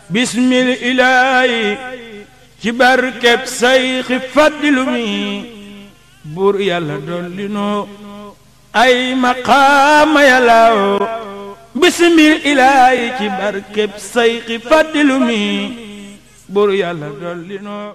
bismil ilaahi ci barkeb sayxi faddilu mi buur yàlla dolli noo ay maqaama yàllaaw bismil ilaahi ci barkeb sayxi faddilu mi buur yàlla dolli noo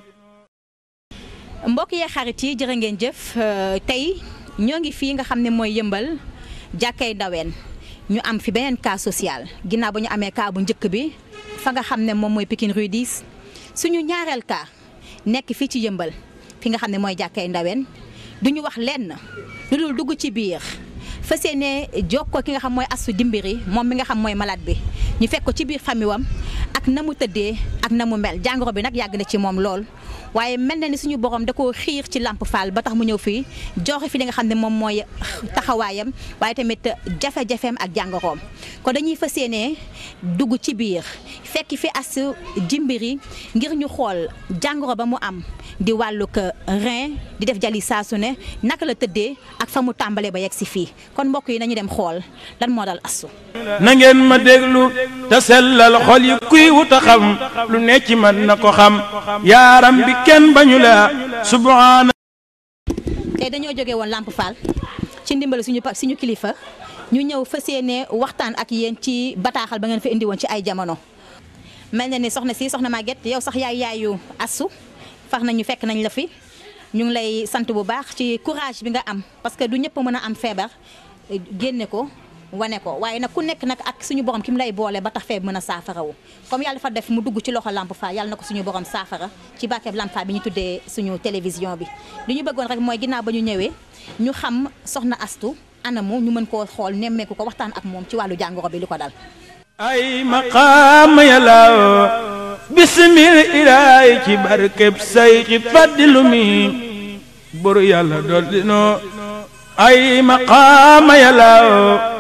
mbokk yee xarit yi jërë ngeen jëf tey ñoo ngi fii nga xam ne mooy yëmbal jàkkay ndaween ñu am fi beneen cas social ginnaaw ba ñu amee cas bu njëkk bi fa nga xam ne moom mooy Pikine Rue 10 suñu ñaareel cas nekk fii ci yëmbal fi nga xam ne mooy jàkkay ndaween du ñu wax lenn lu dul dugg ci biir fas yéene jokkoo ki nga xam mooy astu dimbiri moom mi nga xam mooy malade bi ñu fekk ko ci biir famille wam ak na mu tëddee ak na mu mel jàngoro bi nag yàgg na ci moom lool waaye mel na ni suñu borom da koo xiir ci Lamp Fall ba tax mu ñëw fii joxe fi li nga xam ne moom mooy taxawaayam waaye tamit jafe-jafeem ak jàngoroom kon dañuy fas yéene dugg ci biir fekk fi as jimbiri ngir ñu xool jàngoro ba mu am di wàllug rein di def jali saa su ne naka la tëddee ak fa mu tàmbalee ba yegg si fii kon mbokk yi nañu dem xool lan moo dal asu na ngeen ma déglu te sellal xol yi kuy wuta xam lu ne ci man na ko xam yaaram bi kenn bañu la subhaana tey dañoo jóge woon Lamp Fall ci ndimbal suñu pa suñu kilifa ñu ñëw fas yéene waxtaan ak yéen ci bataaxal ba ngeen fa indi woon ci ay jamono mel na ni soxna si soxna Maguette yow sax yaay yaayu asu fax nañu fekk nañ la fi ñu ngi lay sant bu baax ci courage bi nga am parce que du ñëpp mën a am feebar génne ko wane ko waaye nag ku nekk nag ak suñu borom ki mu lay boole ba tax feeb mën a saafarawu comme yàlla dafa def mu dugg ci loxo Lamp Fall yàlla na ko suñu borom saafara ci barkeb Lamp Fall bi ñu tuddee suñu télévision bi li ñu bëggoon rek mooy ginnaaw ba ñu ñëwee ñu xam soxna astu anamu ñu mën koo xool nemmeeku ko waxtaan ak moom ci wàllu jàngoro bi li ko dal ay maqaam yàllaaw bismil ilaahi ci barkeb sayxi faddilu mi buru yàlla dolli noo ay maqaam yàllaaw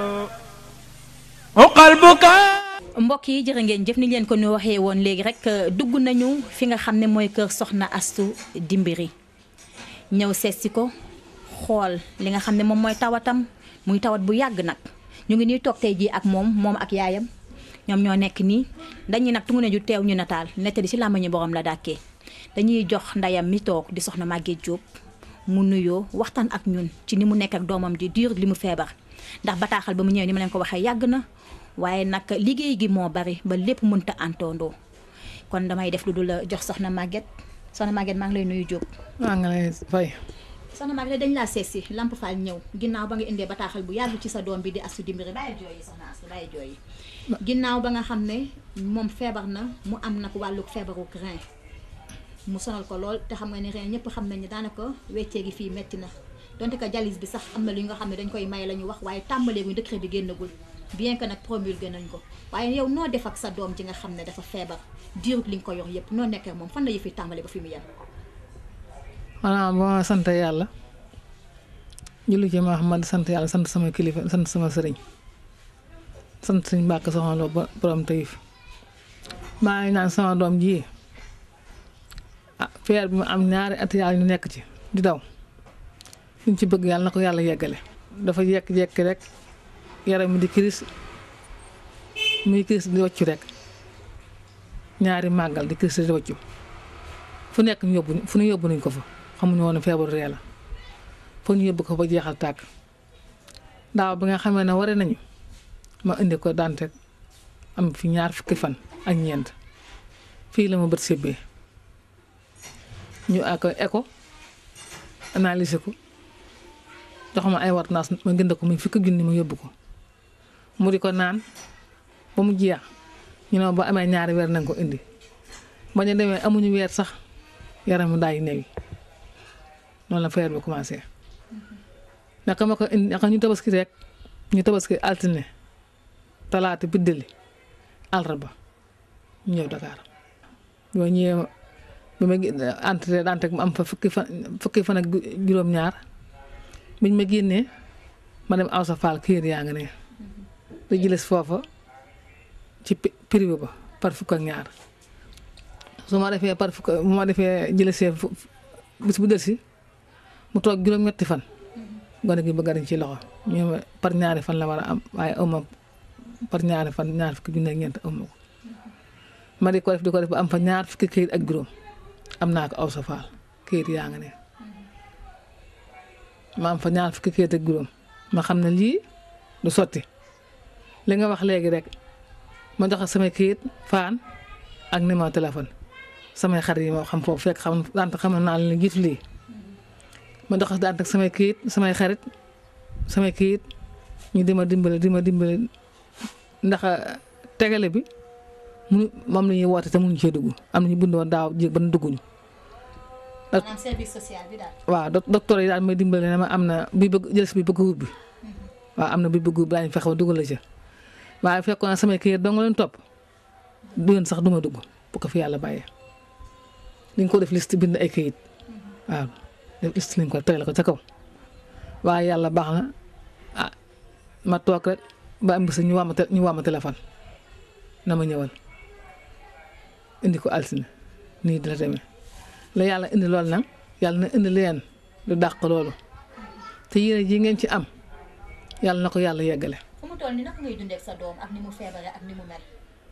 uqal buka mbokk yi jërë ngeen jëf ni leen ko ñu waxee woon léegi rek dugg nañu fi nga xam ne mooy kër soxna astu dimbiri ñëw seet si ko xool li nga xam ne moom mooy tawatam muy tawat bu yàgg nag ñu ngi nii toog tey jii ak moom moom ak yaayam ñoom ñoo nekk nii dañuy nag tungu ne ju teew ñu nataal nettali ci làmbañu borom la dàkkee dañuy jox ndeyam mi toog di soxna Maguette Diop mu nuyoo waxtaan ak ñun ci ni mu nekk ak doomam di diir li mu feebar ndax bataaxal ba mu ñëwee ni ma leen ko waxee yàgg na waaye nag liggéey gi moo bari ba lépp mënta antoondoo kon damay def lu dul jox soxna Maguette soxna Maguette maa ngi lay nuyu Diop. maa ngi lay fay. soxna Maguette dañ laa seet si Lamp Fall ñëw ginnaaw ba nga indee bataaxal bu yàgg ci sa doom bi di astu dimbiri bàyyi jooy yi soxna astu bàyyi jooy yi ginnaaw ba nga xam ne moom feebar na mu am nag wàllu feebaru rein mu sonal ko lool te xam nga ne rein ñëpp xam nañ ne daanaka weccee gi fii metti na donte que dialyse bi sax am na lu nga xam ne dañ koy may la ñu wax waaye tàmbaleeguñ décret bi génnagul bien que nag promulgué nañ ko waaye yow noo def ak sa doom ji nga xam ne dafa feebar diirut li nga ko yor yëpp noo nekkee moom fan la yëf yi tàmbale ba fi mu yem xanaa ba ma sant yàlla julli ci Muhammad sant yàlla sant sama kilifa sant sama sëriñ sant suñ mbàkk soxna Lo ba borom tayif maa ngi naan sama doom ji ah feer bi mu am ñaari at yàlla ñu nekk ci di daw liñ ci bëgg yàlla na ko yàlla yeggale dafa jekki-jekki rek yaram mi di kiris muy kiris di waccu rek ñaari màggal di kiris di waccu fu nekk ñu yóbbu fu ñu yóbbu nañ ko fa xamuñu woon feebaru ree la foog ñu yóbbu ko ba jeexal tàkk daaw bi nga xamee ne ware nañu ma indi ko dante am fi ñaar fukki fan ak ñeent fii la ma bët sébbee ñu ak écho analyser ko jox ma ay ordonnance ma gënd ko muy fukki junni ma yóbbu ko mu di ko naan ba mu jeex ñu ne ma ba amee ñaari weer nañ ko indi ba ñu demee amuñu weer sax yaram mu daay néew yi noonu la feer bi commencé naka ma ko indi naka ñu tabaski rek ñu tabaski altine talaata biddali àllarba ñu ñëw Dakar boo ñëwee bi ma entré dante mu am fa fukki fan fukki fan ak juróom-ñaar biñ ma génnee ma dem aw sa faal kër yaa nga ne da jëles foofa ci privé ba par fukk ak ñaar su ma defee par fukk bu ma defee jëlesee bis bu del si mu toog juróom-ñetti fan gone gi bëgg dañ ci loxo ñu par ñaari fan la war a am waaye awma par ñaari fan ñaari fukki junne ak ñeent awma ko ma di ko def di ko def ba am fa ñaar fukki këyit ak juróom am naa ko aw sa faal këyit yaa nga ne ma am fa ñaar fukki këyit ak juróom ma xam ne lii du sotti li nga wax léegi rek ma joxe samay këyit faan ak numéro téléphone samay xarit yi moo xam foofu fekk xam daanaka xam naa leen jiitu lii ma doxas daanaka samay këyit samay xarit samay këyit ñu di ma dimbale di ma dimbale ndax tegale bi mu moom la ñuy woote te mënuñu cee dugg am na ñu bind woon daaw jéeg ba nu dugguñu. maanaam service social bi daal. waaw doc docteur yi daal may dimbale ne ma am na bi bëgg jël si bi bëgg ubbi waaw am na bi bëgg ubbi daañu fexe ba dugal la ca waaye fekkoon na samay këyit doo nga leen topp du yoon sax du ma dugg bu ko fi yàlla bàyyee dañ ko def liste bind ay këyit waaw def liste lañ ko tegal ko ca kaw waaye yàlla baax na ah ma toog rek ba am bis ñu waa ma ñu waa ma téléphone na ma ñëwal indi ko altine nii dina demee la yàlla indi loolu nag yàlla na indi leen du dàq loolu te yéene ji ngeen ci am yàlla na ko yàlla yeggale. fu mu toll nii naka ngay dundee ak sa doom ak ni mu feebaree ak ni mu mel.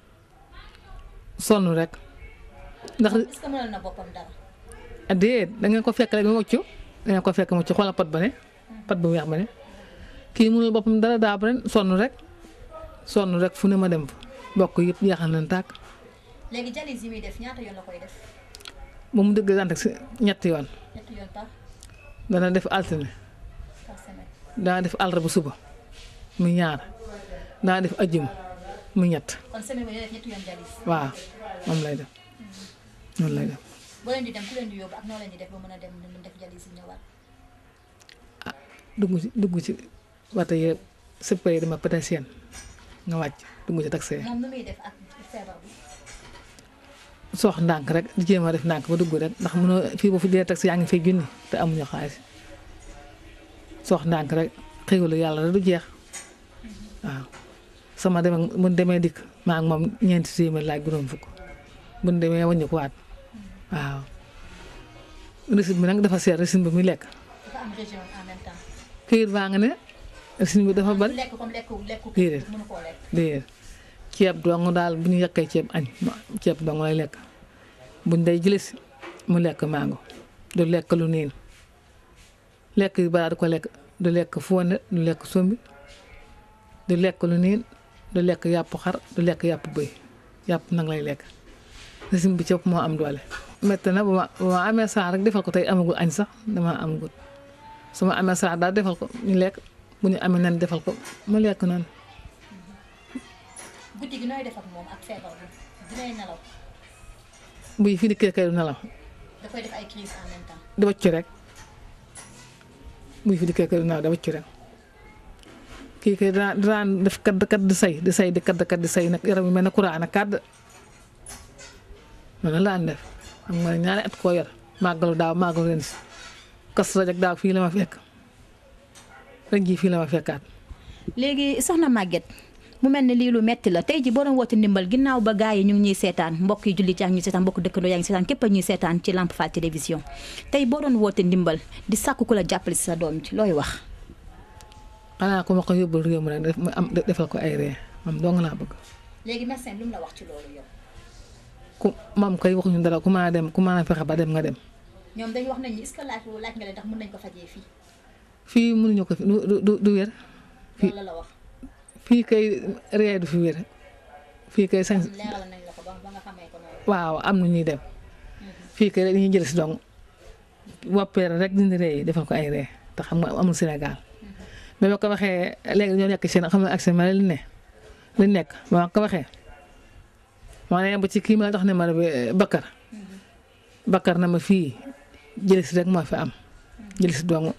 sonn rek ndax est-ce que mënal na boppam dara. déet da ngeen ko fekk rek mu mucc da ngeen ko fekk mu mucc xoolal pot ba ne pot bu weex ba ne kii mënul boppam dara daa ba ren sonn rek sonn rek fu ne ma dem fa bokk yëpp jeexal nañ tàkk léegi jalis yi muy def ñaata yoon la koy def ba mu dëgg daan si ñetti yoon ñetti yoon par dana def altine par semaine. dana def àllarba suba mu ñaar dana def ajjuma mu ñett kon semaine bi day def ñetti yoon jalis. waaw moom lay def noonu lay def boo leen di dem ku leen di yóbbu ak noo leen di def ba mën a dem ñu def jalis yi ñëwaat. dugg ci dugg ci wata yëpp sëpp yi dama pétésienne nga wàcc dugg ci taxi moom nu muy def ak feebar bi. soox ndànk rek di jéem a def ndànk ba dugg rek ndax mënoo fii ba fi dee taxi yaa ngi fay junni te amuñu xaalis soox ndànk rek xéwalu yàlla rek du jeex waaw sama dem ak bu demee dikk maa ak moom ñeenti téeméer laaj juróom fukk bu ñu demee wàññi ko waat waaw recette bi nag dafa seer recette bi muy lekk dafa am région en même temps. këyit baa nga ne recette bi dafa bari lekk comme lekk lekk Déedéet. mënu koo lekk. déedéet ceeb dong daal bu ñu yekkee ceeb añ ceeb dong lay lekk buñ day jëlee si mu lekk mango du lekk lu niin lekk yu balaa du ko lekk du lekk fonde du lekk sombi du lekk lu niin du lekk yàpp xar du lekk yàpp bëy yàpp nag lay lekk régime bi ceeb moo am doole. métti na bu ma bu ma amee saa rek defal ko tey amagul añ sax dama amagul su ma amee saa daal defal ko ñu lekk bu ñu amee nen defal ko mu lekk noonu. guddi gi nooy def ak moom ak feebar bi dinay nelaw buy fi dikkee kay du nelaw dafay def ay crise en même temps. di waccu rek buy fi dikkee kay du nelaw di waccu rek kii kay daan daan def kadd kadd di say di say di kadd kadd di say nag yaram yi mel ne courant nag kadd noonu la daan def xam nga ne ñaari at koo yor màggalu daaw màggalu ren si kas rajak daaw fii la ma fekk ren jii fii la ma fekkaat léegi soxna Maguette mu mel ne lii lu metti la tey ji boo doon woote ndimbal ginnaaw ba gars yi ñu ngi ñuy seetaan mbokk yi jullit yaa ngi ñuy seetaan mbokk dëkkandoo yaa ngi seetaan képp a ñuy seetaan ci Lamp Fall télévision tey boo doon woote ndimbal di sàkku ku la jàppale si sa doom ci looy wax xanaa ku ma ko yóbbul réew mi rek def ma am defal ko ay ree moom dong laa bëgg léegi médecin lu mu la wax ci loolu yow ku moom koy waxuñu dara ku mën a dem ku mën a fexe ba dem nga dem ñoom dañu wax nañ ni est-ce que laaj laaj nga leen ndax mën nañ ko fajee fii fii mënuñu ko fi du du du- du wér loolu la la wax fii kay ree du fi wér fii kay sañ leeral nañ la ko ba ba nga xamee ko noonu waaw am na ñuy dem fii kay rek dañuy jël si dong woppeere rek dindi ree yi defal ko ay ree te xam nga amul Sénégal mais ba ko waxee léegi ñoo nekk seen xam nga ak seen ma li ne li nekk ba ma ko waxee ma ne ba ci kii ma la jox ne ma bi Bakar Bakar na ma fii jël si rek moo fi am jël si dong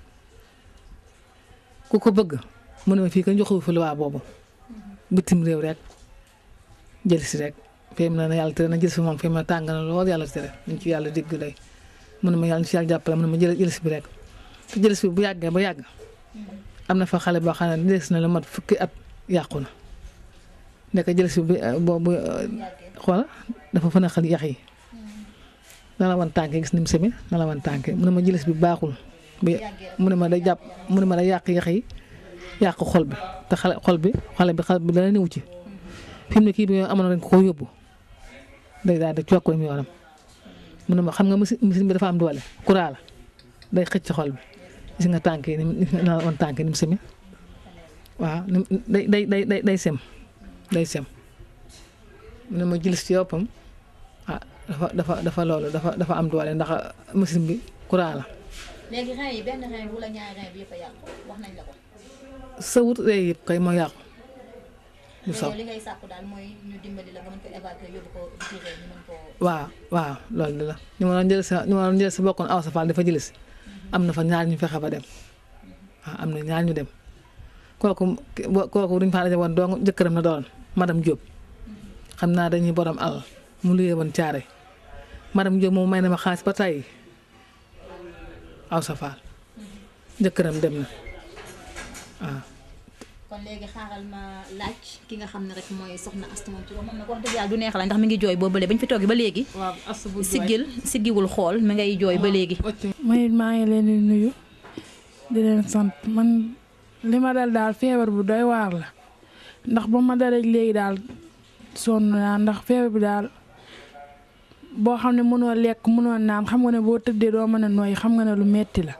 ku ko bëgg mu ne ma fii ka joxu fi luwaa boobu bitim réew rek jël si rek fii mu ne na yàlla tere na jël si moom fii mu ne tàng na lool yàlla tere nañ ci yàlla dégg day mu ne ma yàlla ñu ci yàlla jàppale mu ne ma jël jël si bi rek te jël si bi bu yàggee ba yàgg am na fa xale boo xam ne des na la mat fukki at yàqu na nekk jël si bi boobu xoola dafa fa naqal yax yi na la wan tànk gis ni mu semi na la wan tànk mu ne ma jël si bi baaxul bi mu ne ma day jàpp mu ne ma day yàq yax yi yàq xol bi te xale xol bi xale bi xale bi dana néew ci fi mu ne kii bi amoon nañ ko ko yóbbu day daal di cokk dem yoonam mu ne ma xam nga machine machine bi dafa am doole courant la day xëcc xol bi gis nga tànk yi ni mu la woon tànk yi ni mu semi waaw ni mu day day day day day sem day sem mu ne ma jëlis ci yoppam ah dafa dafa dafa loolu dafa dafa am doole ndax machine bi courant la. léegi rein yi benn rein wala ñaari rein bi yëpp a yàqu wax nañ la ko. sa wut ree yëpp kay moo yàqu. du saw li ngay sàkku daal mooy ñu dimbali la nga mën ko évacuer yóbbu ko retiré ñu mën ko. waaw waaw loolu de la ñu ma doon jël sa ñu ma doon jël sa bokkoon aw sa faal dafa jëlis am na fa ñaar ñu fexe ba dem waaw am na ñaar ñu dem kooku kooku duñ fa daje woon dong jëkkëram na doon madame Diop xam naa dañuy borom alal mu luyee woon caare madame Diop moom may na ma xaalis ba tey aw sa faal jëkkëram dem na waaw. kon léegi xaaral ma laaj ki nga xam ne rek mooy soxna Asta moom ci moom nag wax dëgg yàlla du neex la ndax mi ngi jooy boobule bañ fi toogee ba léegi. waaw as bu siggil siggiwul xool mi ngay jooy ba léegi. may maa ngi leen di nuyu di leen sant man li ma dal daal feebar bu doy waar la ndax ba ma dalee léegi daal sonn naa ndax feebar bi daal boo xam ne mënoo lekk mënoo naan xam nga ne boo tëddee doo mën a nooyi xam nga ne lu metti la.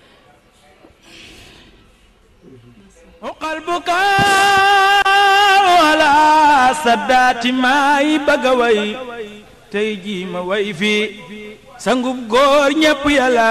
qalbuka wala saddaati maay bëgg a way tey jii ma way fii sangub góor ñépp yàlla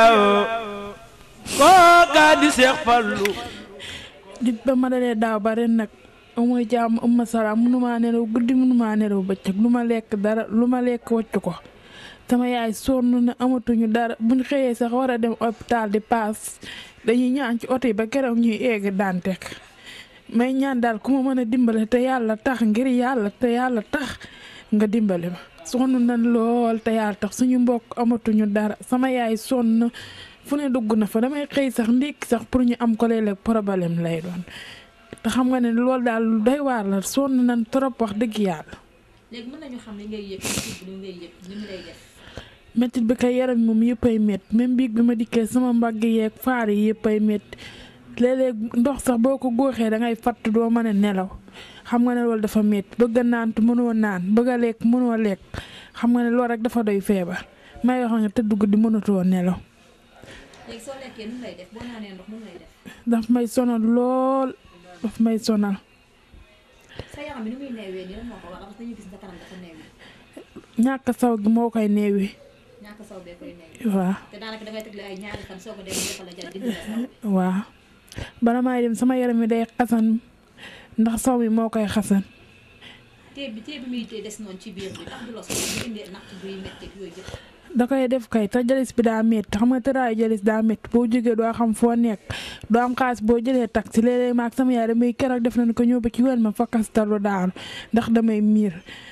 kookaa di seex fallu dit ba ma dalee daaw ba ren nag amoy jàmm am ma salaam mënumaa nelaw guddi mënumaa nelaw bëccëg lu ma lekk dara lu ma lekk waccu ko sama yaay sonn na amatuñu dara buñ xëyee sax war a dem hôpital di paas dañuy ñaan ci oto yi ba keroog ñuy egg Dantec may ñaan daal ku ma mën a dimbale te yàlla tax ngir yàlla te yàlla tax nga dimbale ma sonn na lool te yàlla tax suñu mbokk amatuñu dara sama yaay sonn fu ne dugg na fa damay xëy sax ndékki sax pour ñu am ko léeg-léeg problème lay doon te xam nga ne loolu daal lu doy waar la sonn nañ trop wax dëgg yàlla. léegi mën nañu xam li ngay yëg li ngay yëg li mu lay def. métti bi kay yaram moom yëpp ay métti même biig bi ma dikkee sama mbagg yeeg faar yi yëpp ay métti léeg-léeg ndox sax boo ko góoxee da ngay fatt doo mën a nelaw xam nga ne loolu dafa métti bëgg a naan te mënoo naan bëgg a lekk mënoo lekk xam nga ne loolu rek dafa doy feebar may wax nga tëdd guddi mënatoo nelaw. léegi soo lekkee nu lay def boo naanee ndox nu lay def. daf may sonal lool daf may sonal. sa yaram bi ni muy neewee nii lan moo ko waral parce que dañuy gis sa kanam dafa neewee. ñàkk saw gi moo koy neewee. ñàkk saw bee koy neewee. waaw te daanaka dangay tegle ay ñaari fan soo ko demee defal la jar dindi la saw bi. waaw bala maay dem sama yaram mi day xasan ndax saw mi moo koy xasan. téeb bi téeb bi muy tee des noonu ci biir bi ndax du la soxla bu indee natt buy métti ak yooyu yëpp. da koy def kay te jalis bi daa métti xam nga tëraayu jalis daa métti boo jógee doo xam foo nekk doo am xaalis boo jëlee taxi léeg-léeg maag sama yaay damay keroog def nañ ko ñëw ba ci wér ma fakkastalu daanu ndax damay miir.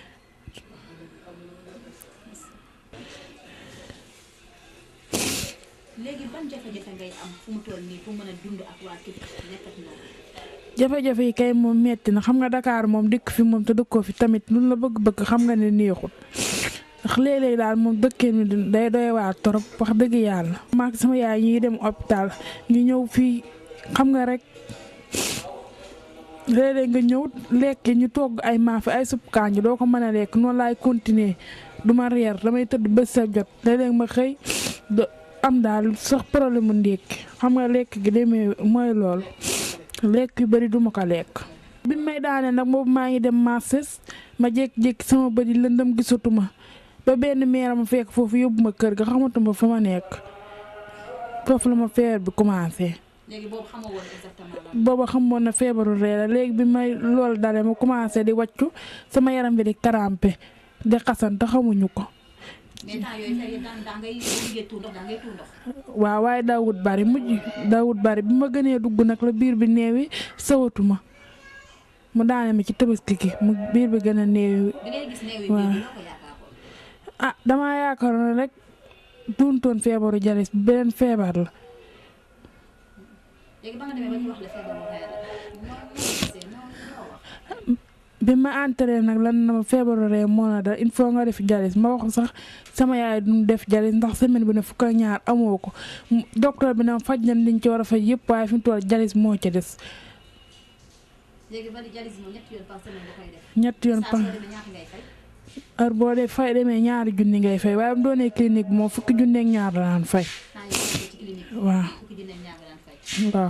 léegi ban jafe-jafe ngay am fu mu toll nii pour mën a dund ak waa kii nekk ak ñoom. jafe-jafe yi kay moom metti na xam nga Dakar moom dëkk fi moom te dëkkoo fi tamit lu la bëgg-bëgg xam nga ne neexul ndax léeg-léeg daal moom dëkkee mi day doy waar torop wax dëgg yàlla. maak sama yaay ñuy dem hôpital ñu ñëw fii xam nga rek léeg-léeg nga ñëw lekk ñu togg ay maafe ay supp kànja doo ko mën a lekk noonu laay continuer du ma reer damay tëdd bés sa jot léeg-léeg ma xëy am daal sax problème mu ndékki xam nga lekk gi demee mooy loolu. lekk yu bari duma ko lekk bi may daane nag boobu maa ngi dem marses ma jékki-jékki sama bëri lëndëm gisatuma ba benn meer ma fekk foofu yóbbu ma kër ga xamatuma fa ma nekk foofu la ma feebar bi commencé. léegi boobu xamoo woon exactement lan. booba xamoon na feebaru ree la léegi bi may loolu dale ma commencé di wàccu sama yaram bi di crampé di xasan te xamuñu ko. mais temps yooyu tey daan daa ngay liggéey tuur ndox daa ngay tuur ndox. waaw waaye daawut bari mujj daawut bari bi ma gënee dugg nag la biir bi néewi sawatuma mu daane ma ci tabaski gi mu biir bi gën a néewi bi ngay gis néew yi waaw. bii loo ko yaakaaroon. ah damaa yaakaaroon rek duuntoon feebaru jalis beneen feebar la léegi ba nga demee ba ñu wax la feebaru reer la noo noo gisee noo noo wax. bi ma entré nag lan na ma feebaru ree moo na dal il faut nga def jalis ma wax sax sama yaay du def jalis ndax semaine bi ne fukk ak ñaar amoo ko mu- docteur bi na faj nañ liñ ci war a faj yëpp waaye fi mu toll jalis moo ca des léegi bari jalis moom ñetti yoon par semaine nga koy def. ñetti yoon saa pa soo demee ñaata ngay fay. heure boo dee fay demee ñaari junni ngay fay waaye bu doonee clinique moom fukki junni ak ñaar la daan fay waaw waaw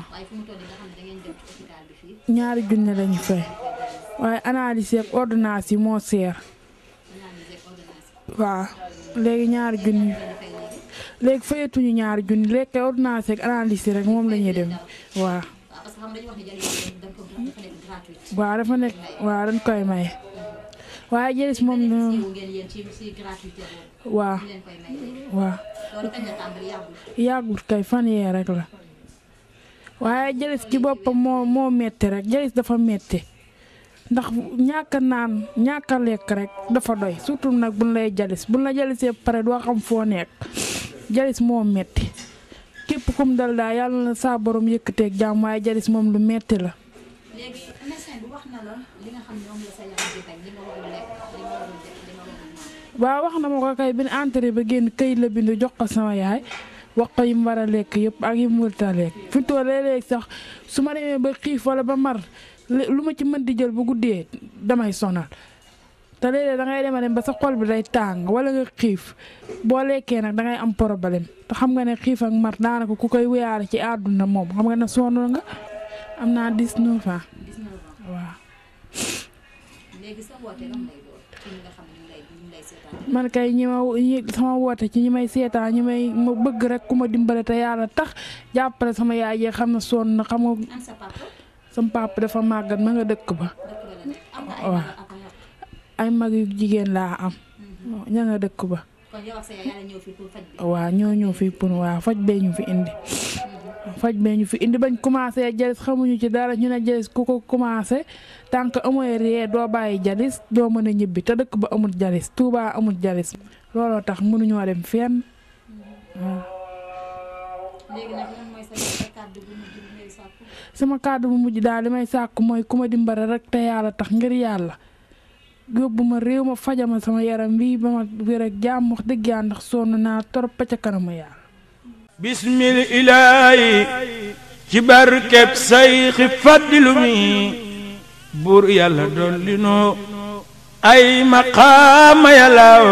ñaari junni lañu fay waaye analyse ak ordonnance yi moo seer waaw léegi ñaari junni léegi fayatuñu ñaari junni léegi kay ordonnance ak analyse rek moom la ñuy dem waaw waaw dafa nekk waaw dañ koy maye waaye jëlis moom no waaw waaw yàggut kay fan yee rek la waaye jëlis ci boppam moo moo metti rek jëlis dafa metti ndax ñàkk a naan ñàkk a lekk rek dafa doy surtout nag buñ lay jalis buñ la jalisee pare doo xam foo nekk jalis moo metti képp kum dal daa yàlla na saa borom yëkkateeg jàmm waaye jalis moom lu metti la léegi médecin bi wax na la li nga xam ne moom la sa yaram di bañ li nga war a lekk li nga war a def li nga war a naan waaw wax na ma ko kay bi ñu entré ba génn këyit la bind jox ko sama yaay wax ko yi mu war a lekk yëpp ak yi mu warut a lekk fi mu toll léeg-léeg sax su ma demee ba xiif wala ba mar lu ma ci mën di jël bu guddee damay sonal te léeg-léeg da ngay dem a dem ba sa xol bi day tàng wala nga xiif boo lekkee nag da ngay am problème te xam nga ne xiif ak mar daanaka ku koy wéyaale ci àdduna moom xam nga ne sonn nga am naa 19 ans waaw. léegi sa woote lan lay doon ci ñi nga xam ne ñu lay ñu lay seetaan man kay ñi ma ñi sama woote ci ñi may seetaan ñi may ma bëgg rek ku ma dimbale te yàlla tax jàppale sama yaay jee xam ne sonn na xam nga am sa papa sama papa dafa màggat ma nga dëkk ba dëkk ba la nekk am nga ay waaw. mag ak ay rakk ay mag yu jigéen laa am ña nga dëkk ba kon yow ak sa yaay yàlla ñëw fii pour faj bi waaw ñoo ñëw fii pour waaw faj bee ñu fi indi faj bee ñu fi indi bañ commencé jalis xamuñu ci dara ñu ne jalis ku ko commencé tant que amoy ree doo bàyyi jalis doo mën a ñibbi te dëkk ba amul jalis Touba amul jalis looloo tax mënuñoo dem fenn waaw léegi nag lan mooy sa sa kàddu bu mujj bi ngay sàkku sama kàddu bu mujj daal li may sàkku mooy ku ma dimbale rek te yàlla tax ngir yàlla yóbbu ma réew ma fajama sama yaram bii ba ma wér ak jàmm wax dëgg yàlla ndax sonn naa torop pa ca kanamu yàlla bismil ilaahi ci barkeb sayxi faddilu mi buur yàlla dolli noo ay maqaama yàllaaw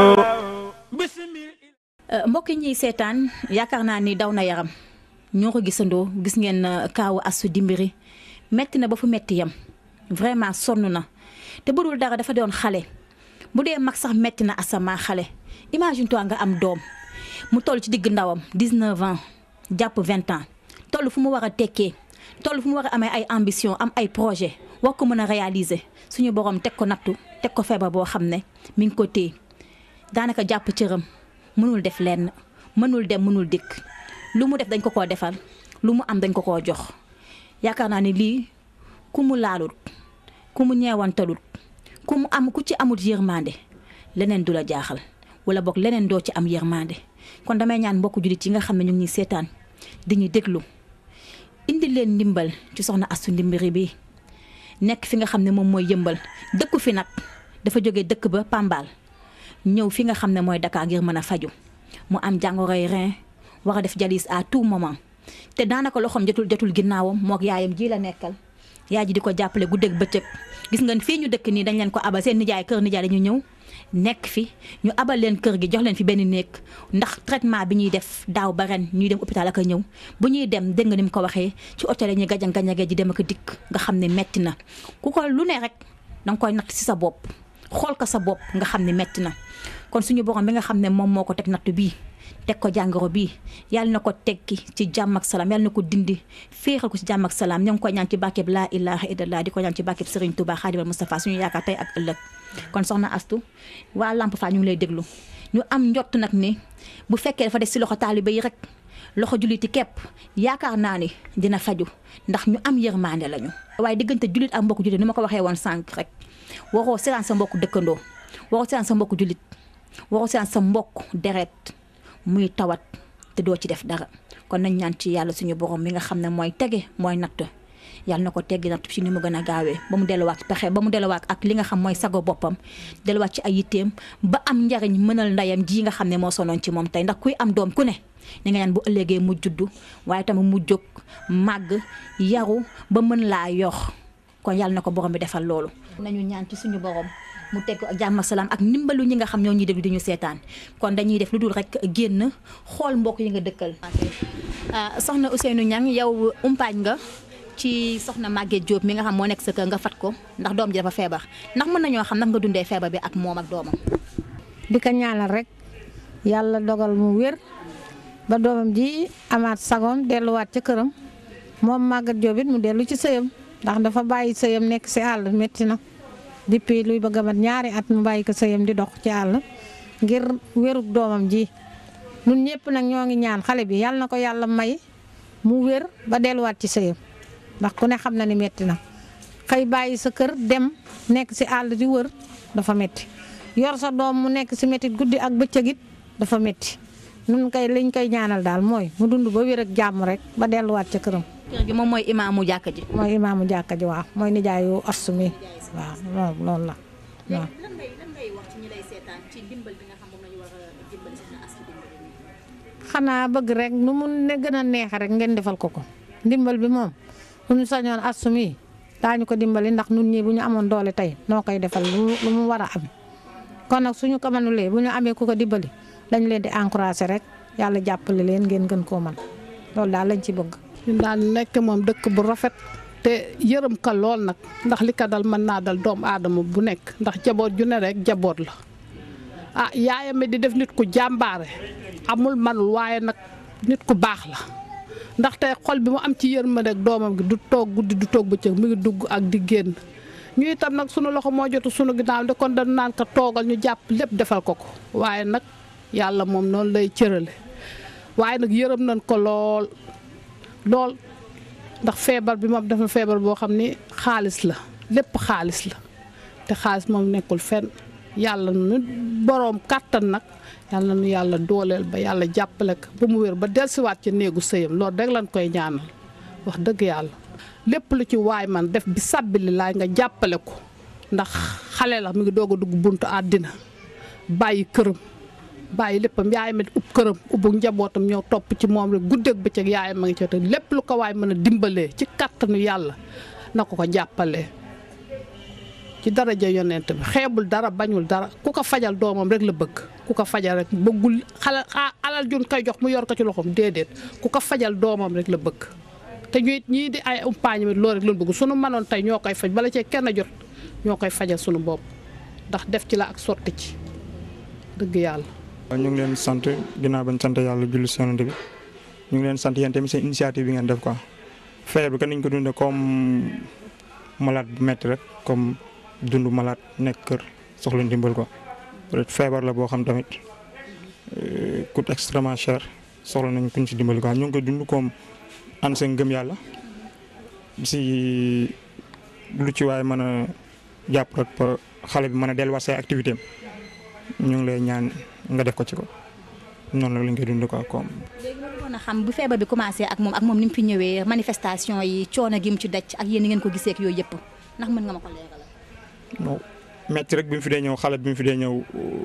bismil mbokk yi ñuy seetaan yaakaar naa ni daw na yaram ñoo ko gisandoo gis ngeen euh, kaawu Astou Djimbiri metti na ba fu metti yam vraiment sonn na te bu dul dara dafa doon xale bu dee mag sax metti na asamaa xale imagine toi nga am doom mu toll ci digg ndawam 19 ans jàpp 20 ans toll fu mu war a tekkee toll fu mu war a amee ay ambition am ay projet war ko mën a réaliser suñu borom teg ko nattu teg ko feebar boo xam ne mi ngi ko téye daanaka jàpp cëram mënul def lenn mënul dem mënul dikk lu mu def dañ ko koo defal lu mu am dañ ko koo jox yaakaar naa ni lii ku mu laalut ku mu ñeewantalut ku mu am ku ci amut yërmande leneen du la jaaxal wala boog leneen doo ci am yërmande kon damay ñaan mbokku jullit yi nga xam ne ñu ngi ñuy seetaan di ñu déglu indi leen ndimbal ci soxna Astou Djimbiri bi nekk fi nga xam ne moom mooy yëmbal dëkku fi nag dafa jóge dëkk ba Pambal ñëw fi nga xam ne mooy Dakar ngir mën a faju mu am jàngoroy rein war a def jalis à tout moment te daanaka loxoom jotul jotul ginnaawam mook yaayam ji la nekkal yaay ji di ko jàppale guddeeg bëccëg gis nga fii ñu dëkk nii dañ leen ko abal seen nijaay kër nijaay dañu ñëw nekk fi ñu abal leen kër gi jox leen fi benn néeg ndax traitement bi ñuy def daaw ba ren ñuy dem hôpital ak a ñëw bu ñuy dem dégg nga ni mu ko waxee ci hôtel yi ñuy gajang gajangee ji dem ak a dikk nga xam ne metti na ku ko lu ne rek danga koy natt ci sa bopp xool ko sa bopp nga xam ne metti na kon suñu borom bi nga xam ne moom moo ko teg nattu bii teg ko jàngoro bii yàlla na ko teggi ci jàmm ak salaam yàlla na ko dindi féexal ko ci jàmm ak salaam ñoo ngi koy ñaan ci bàkkeeb laa ilaha illallah di ko ñaan ci bàkkeeb Serigne Touba Xaadimal Moustapha suñu yaakaar tey ak ëllëg kon soxna Astou waa Lamp Fall ñu ngi lay déglu ñu am njott nag ni bu fekkee dafa des si loxo taalibe yi rek loxo julliti képp yaakaar naa ni dina faju ndax ñu am yërmande lañu waaye diggante jullit ak mbokku jullit ni ma ko waxee woon sànq rek waroo seetaan sa mbokku dëkkandoo waroo seetaan sa mbokku jullit waroo seetaan sa mbokk deret muy tawat te doo ci def dara kon nañ ñaan ci yàlla suñu borom mi nga xam ne mooy tege mooy natt yàlla na ko teggi natt ci ni mu gën a gaawee ba mu delluwaat pexe ba mu delluwaat ak li nga xam mooy sago boppam delluwaat ci ay yitteem ba am njariñ mënal ndeyam ji nga xam ne moo sonoon ci moom tey ndax kuy am doom ku ne ni nga ñaan bu ëllëgee mu juddu waaye tamit mu jóg màgg yaru ba mën laa yox kon yàlla na ko borom bi defal loolu nañu ñaan ci suñu borom mu teg ko ak jàmm ak salaam ak ndimbalu ñi nga xam ñoo ñuy déglu di ñu seetaan kon dañuy def lu dul rek génn xool mbokk yi nga dëkkal. soxna Ousseynou Niang yow umpaañ nga ci soxna Maguette Diop mi nga xam moo nekk sa kër nga fat ko ndax doom ji dafa feebar ndax mën nañoo xam ndax nga dundee feebar bi ak moom ak doomam. di ko ñaanal rek yàlla dogal mu wér ba doomam ji amaat sagoom delluwaat ca këram moom Maguette Diop it mu dellu ci sëyam ndax dafa bàyyi sëyam nekk si àll métti na depuis luy bëgg a mat ñaari at mu bàyyi ko sëyam di dox ci àll ngir wérug doomam ji ñun ñëpp nag ñoo ngi ñaan xale bi yàlla na ko yàlla may mu wér ba delluwaat ci sëyam ndax ku ne xam na ni métti na xëy bàyyi sa kër dem nekk si àll di wër dafa métti yor sa doom mu nekk si métti guddi ak bëccëg it dafa métti nun koy liñ koy ñaanal daal mooy mu dund ba wér ak jàmm rek ba delluwaat ca këram. kër gi moom mooy imaamu jàkka ji. mooy imaamu jàkka ji waaw mooy nijaayu astu mi waaw loolu loolu la waaw. lan ngay lan ngay wax ci ñi lay seetaan ci dimbal bi nga xam moom la ñu war a dimbali soxna Astu dimbali nii. xanaa bëgg rek nu mu ne gën a neexe rek ngeen defal ko ko ndimbal bi moom bu ñu sañoon astu mi daañu ko dimbali ndax nun ñii bu ñu amoon doole tey noo koy defal lu lu mu war a am kon nag suñu ko mënulee bu ñu amee ku ko dimbali dañ leen di encouragé rek yàlla jàppale leen ngeen gën koo man loolu daal lañ ci bëgg. ñun daal nekk moom dëkk bu rafet te yërëm ka lool nag ndax li ka dal mën naa dal doomu aadama bu nekk ndax jaboot ju ne rek jaboot la ah yaayam di def nit ku jàmbaare amul manul waaye nag nit ku baax la ndax tey xol bi mu am ci yërmande ak doomam gi du toog guddi du toog bëccëg mu ngi dugg ak di génn ñu itam nag sunu loxo moo jotu sunu ginnaaw de kon dañu naan ko toogal ñu jàpp lépp defal ko ko waaye nag yàlla moom noonu lay cërale waaye nag yërëm nañ ko lool lool ndax feebar bi moom dafa feebar boo xam ni xaalis la lépp xaalis la te xaalis moom nekkul fenn yàlla nu boroom kàttan nag yàlla nu yàlla dooleel ba yàlla jàppale ko ba mu wér ba dellusiwaat ci néegu sëyam loolu rek lañ koy ñaanal wax dëgg yàlla lépp lu ci waay man def bi sàbbili laay nga jàppale ko ndax xale la mi ngi doog a dugg buntu àddina bàyyi këram bàyyi léppam yaayam it ub këram ubbu njabootam ñëw topp ci moom rek guddeeg bëccëg yaayam ma ngi ci te lépp lu ko waay mën a dimbalee ci kàttanu yàlla na ko ko jàppalee ci daraja yonent bi xeebul dara bañul dara ku ko fajal doomam rek la bëgg ku ko fajal rek bëggul xala alal jun koy jox mu yor ko ci loxoom déedéet ku ko fajal doomam rek la bëgg te ñu it ñii di ay umpaañ mi loolu rek lañ bëgg sunu mënoon tey ñoo koy faj bala cee kenn jot ñoo koy fajal sunu bopp ndax def ci la ak sotti ci dëgg yàlla ñu ngi leen sant ginnaaw bañ sant yàlla julli si yonent bi ñu ngi leen sant yéen tamit seen initiative bi ngeen def quoi feebar bi kan niñ ko dundee comme malade bu metti rek comme dund malade nekk kër soxla ndimbal quoi peut-être feebar la boo xam tamit coûte extrêmement cher soxla nañ kuñ si dimbali quoi ñu ngi ko dund comme ànd seen ngëm yàlla si lu ci waaye mën a jàpp rek ba xale bi mën a delluwaat say activité am ñu ngi lay ñaan nga def ko ci ko noonu la lañ koy dund quoi comme. léegi ma bëggoon a xam bu feebar bi commencé ak moom ak moom ni mu fi ñëwee manifestation yi coono gi mu ci daj ak yéen ni ngeen ko gisee ak yooyu yëpp ndax mën nga ma ko leeralal. non metti rek bi mu fi dee ñëw xale bi mu fi dee ñëw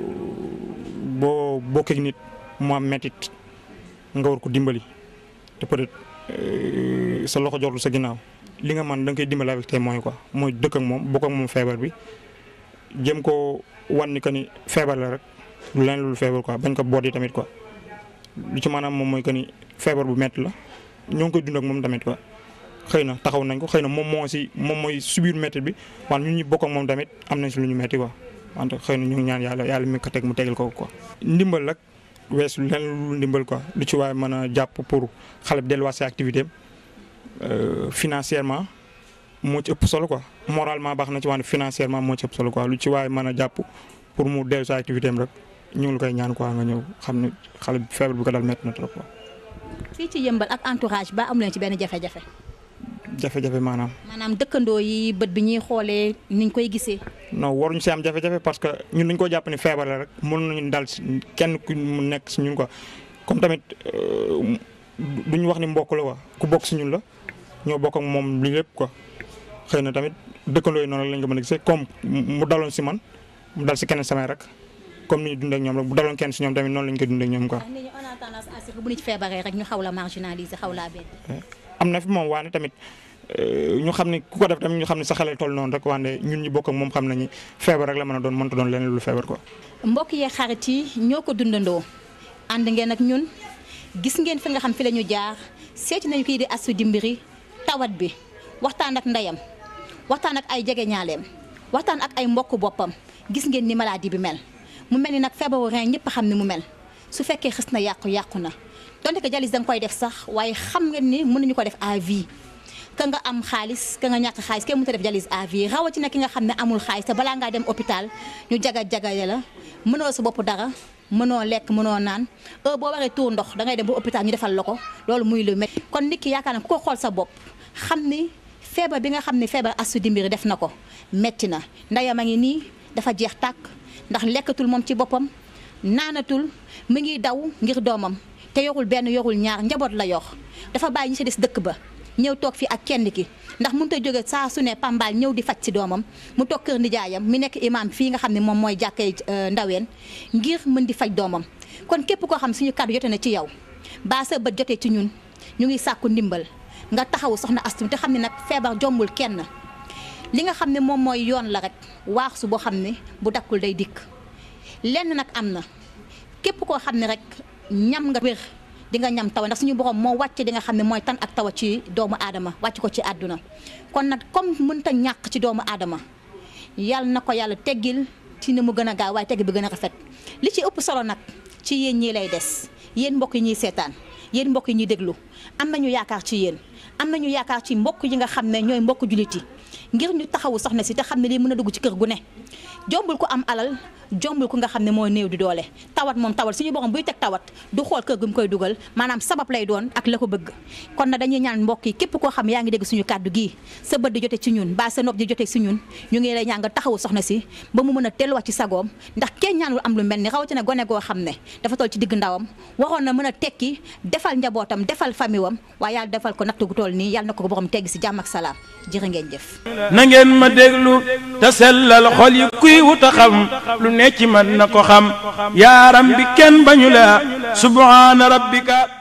boo bokkee ak nit mu am mettit nga war ko dimbali te peut-être sa loxo jotul sa ginnaaw li nga man da nga koy dimbali avec tes moyens quoi mooy dëkk ak moom bokk ak moom feebar bi jëm ko wan ni que ni feebar la rek lu leen lu feebar quoi bañ ko boot yi tamit quoi lu ci maanaam moom mooy que ni feebar bu metti la ñoo ngi koy dund ak moom tamit quoi. xëy na taxaw nañ ko xëy na moom moo si moom mooy subir métti bi wante ñun ñu bokk ak moom tamit am nañ si lu ñu métti quoi wante xëy na ñu ngi ñaan yàlla yàlla mi ko teg mu tegal ko quoi. ndimbal rek weesu lenn lu ndimbal quoi lu ci waaye mën a jàpp pour xale bi delluwaat si activité am financièrement moo ci ëpp solo quoi moralement baax na ci wante financièrement moo ci ëpp solo quoi lu ci waaye mën a jàpp pour mu dellu si activité am rek ñu ngi la koy ñaan quoi nga ñëw xam ne xale bi feebar bi ko dal métti na trop quoi. fii ci yëmbal ak entourage ba amu leen ci benn jafe-jafe. jafe-jafe maanaam. maanaam dëkkandoo yi bët bi ñuy xoolee niñ koy gisee. non waruñu si am jafe-jafe parce que ñun dañu ko jàpp ni feebar la rek mën nañu dal si kenn ku mu nekk si ñun quoi comme tamit duñu wax ni mbokk la quoi ku bokk si ñun la ñoo bokk ak moom li lépp quoi xëy na tamit dëkkandoo yi noonu lañ ko mën a gisee comme mu daloon si man mu dal si keneen samay rek comme ni ñu dundee ak ñoom rek bu daloon kenn si ñoom tamit noonu lañ koy dundee ak ñoom quoi. nit ñi on a tendance à ce que bu nit feebaree rek ñu xaw la marginaliser xaw laa bett. am na fi moom waane tamit ñu xam ne ku ko def tamit ñu xam ne sa xale toll noonu rek wante ñun ñi bokk ak moom xam nañu feebar rek la mën a doon mënta doon leneen lu feebar quoi. mbokk yee xarit yi ñoo ko dundandoo ànd ngeen ak ñun gis ngeen fi nga xam fi la ñu jaar seeti nañu kii di Astou Djimbiri tawat bi waxtaan ak ndeyam waxtaan ak ay jege ñaaleem waxtaan ak ay mbokk boppam gis ngeen ni maladie bi mel mu mel ni nag feebaru rein ñëpp xam ni mu mel su fekkee xës na yàqu yàqu na donte que dialyse da nga koy def sax waaye xam ngeen ni mën nañu ko def à vie ka nga am xaalis ka nga ñàkk xaalis kenn mënut a def dialyse à vie rawatina ki nga xam ne amul xaalis te balaa ngaa dem hôpital ñu jaga jagale la mënoo sa bopp dara mënoo lekk mënoo naan heure boo waree tuur ndox da ngay dem ba hôpital ñu defal la ko loolu muy lu métti kon nit ki yaakaar na ku ko xool sa bopp xam ni feebar bi nga xam ne feebar Astou Djimbiri def na ko métti na ndeyam a ngi nii dafa jeex tàkk ndax lekkatul moom ci boppam naanatul mu ngi daw ngir doomam te yorul benn yorul ñaar njaboot la yor dafa bàyyi ñi ci des dëkk ba ñëw toog fi ak kenn ki ndax mënut a jóge saa su ne pambal ñëw di faj ci doomam mu toog kër nijaayam mi nekk imam fii nga xam ne moom mooy jàkkee ndaween ngir mën di faj doomam kon képp koo xam suñu kàddu jote na ci yow baa sa bët jotee ci ñun ñu ngi sàkku ndimbal nga taxawu soxna Astou te xam ne nag feebar jombul kenn li nga xam ne moom mooy yoon la rek waaxsu boo xam ne bu dakkul day dikk lenn nag am na képp koo xam ne rek ñam nga wér di nga ñam tawa ndax suñu borom moo wàcce di nga xam ne mooy tan ak tawa ci doomu aadama wàcc ko ci àdduna kon nag comme mënta ñàkk ci doomu aadama yàlla na ko yàlla teggil ci ni mu gën a gaaw waaye tegg bi gën a rafet li ci ëpp solo nag ci yéen ñii lay des yéen mbokk yi ñuy seetaan yéen mbokk yi ñuy déglu am nañu yaakaar ci yéen am nañu yaakaar ci mbokk yi nga xam ne ñooy mbokk jullit yi ngir ñu taxawu soxna si te xam ne lii mën a dugg ci kër gu ne jombul ko am alal jombul ko nga xam ne mooy néew di doole tawat moom tawat suñu borom buy teg tawat du xool kër gu mu koy dugal maanaam sabab lay doon ak la ko bëgg kon na dañuy ñaan mbokk yi képp koo xam yaa ngi dégg suñu kàddu gii sa bët di jote ci ñun ba sa nopp di jote ci ñun ñu ngi lay ñaan nga taxawu soxna si ba mu mën a telluwaat ci sagoom ndax kenn ñaanul am lu mel ni rawatina gone goo xam ne dafa toll ci digg ndawam waroon na mën a tekki defal njabootam defal famille wam waaye yàlla defal ko natt gu toll nii yàlla na ko borom tegg si jàmm ak salaam jërë ngeen jëf na ngeen ma déglu te sellal xol yi kuy wut a xam lu ne ci man na ko xam yaaram bi kenn bañu la subhaana rabbika